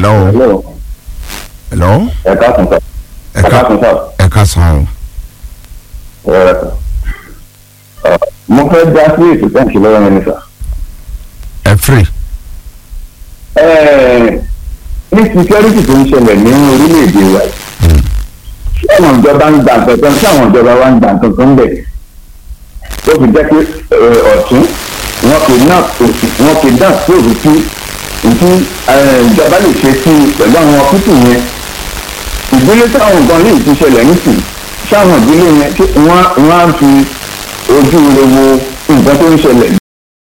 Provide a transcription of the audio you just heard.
hello Hello. hello ẹ káàsán sà. ẹ ká káàsán sà. ẹ ká san o ẹ rẹ sà. Ọ, mo fẹ́ dá sí ètò tẹ́ǹkì lọ́wọ́ yẹn ni sà. ẹ free Ẹ, ní security tó ń ṣẹlẹ̀ ní orílẹ̀-èdè wa yìí, ṣé àwọn ìjọba ń gbà kankan ṣé àwọn ìjọba wa ń gbà kankan bẹ̀? tó fi jẹ́ pé ẹ, ọ̀tún wọn kì í náà òsì wọn kì í dá sí òrùtú ìtú ìjọba lè ṣe sí i pẹ̀lú àwọn pípù yẹn ìdílé táwọn nǹkan lè ti ṣẹlẹ̀ nísìn ṣáwọn ìdílé yẹn ṣé wọ́n wọ́n á fi ojú rẹ wo nǹkan tó ń ṣẹlẹ̀